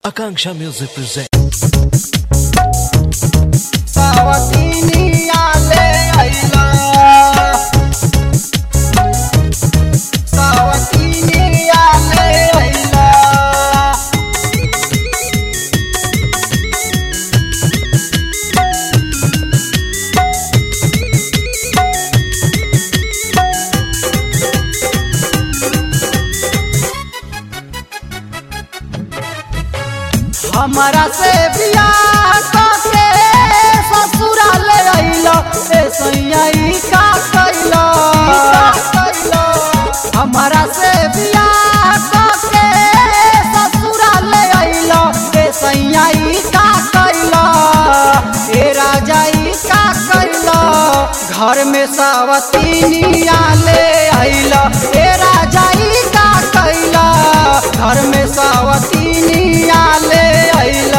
Akanksha Music presents. सावतीनी आले आईला सावतीनी आले आईला हमारा से बियाह करके ससुराल आइलो ए सैयाई का कैलो हमारा से बियाह करके ससुराल आइलो ए सैयाई का कैलो ए राजाई का कैलो घर में सावतीनी आले आइलो ए राजाई का कैलो घर में सावतीनी आले आइला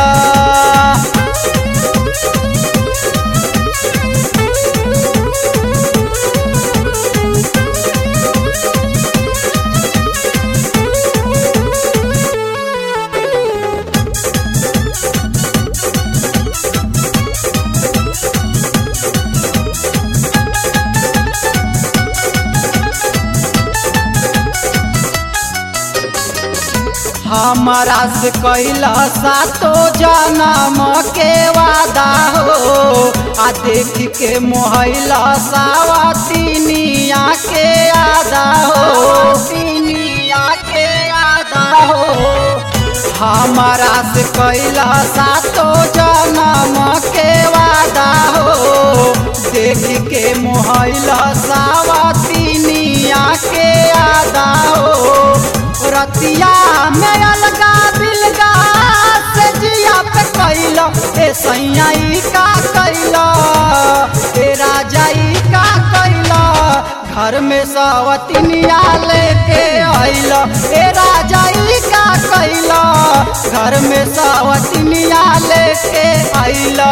हमारा से कैला सातो जनम के वादा हो आ देख के मोहला सावतीनिया के आदा हो तीनिया के आदा हो हमारा से कैला सातो जनम के वादा हो देख के मोहला सावतीनिया के आदा हो रतिया में अलगा बिलगा से जिया पे कैलो ए सैयाई का कैलो ए राजाई का कैलो घर में सवतिनिया लेके आइलो ए राजाई का कैलो घर में सवतिनिया लेके आइलो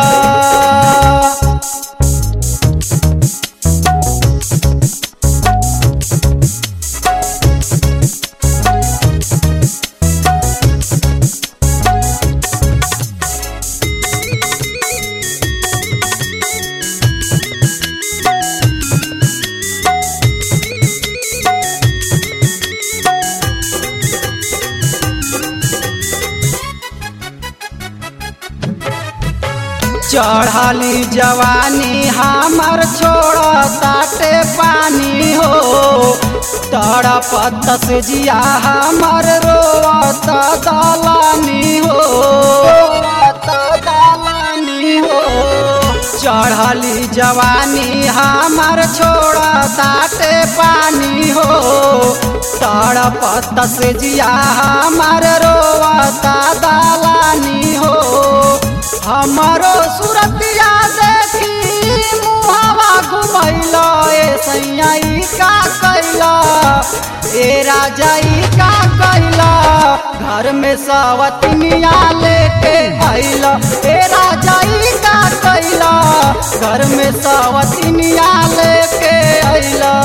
चढ़ली जवानी हमर छोड़ ताटे पानी हो तड़पत से जिया हमर रोत दलानी हो रोत दलानी हो चढ़ली जवानी हमर छोड़ ताटे पानी हो तड़पत से जिया हमर रोत दलानी हो हमारो सुरतिया देखी मुहावा घुमैलो ए सैयाई का कैला ए राजाई का कैला घर में सवतनिया लेके आइला ए राजाई का कैला घर में सवतनिया लेके आइला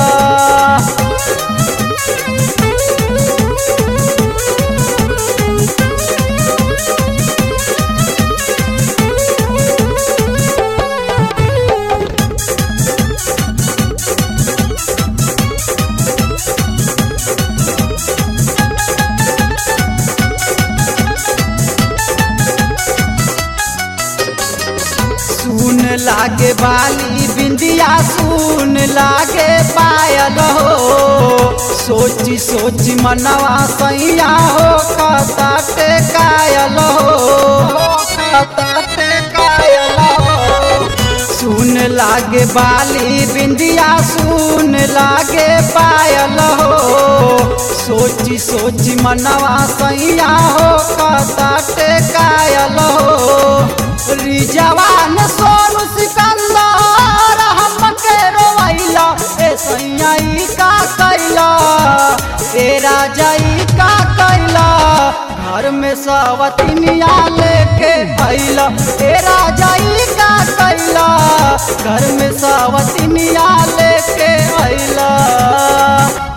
सुन लागे बाली बिंदिया सुन लागे पायल हो सोची सोची मनवा सैया हो कताटे कायल हो कताटे कायल हो सुन लागे बाली बिंदिया सुन लागे पायल हो सोची सोची मनवा सैया हो कताटे कायल हो जवान सोनू सिकंदर हमके रोवैला ए सैयाई का कैला ए राजाई का कैला घर में सवतिनिया लेके आइला ए राजाई का कैला घर में सवतिनिया लेके आइला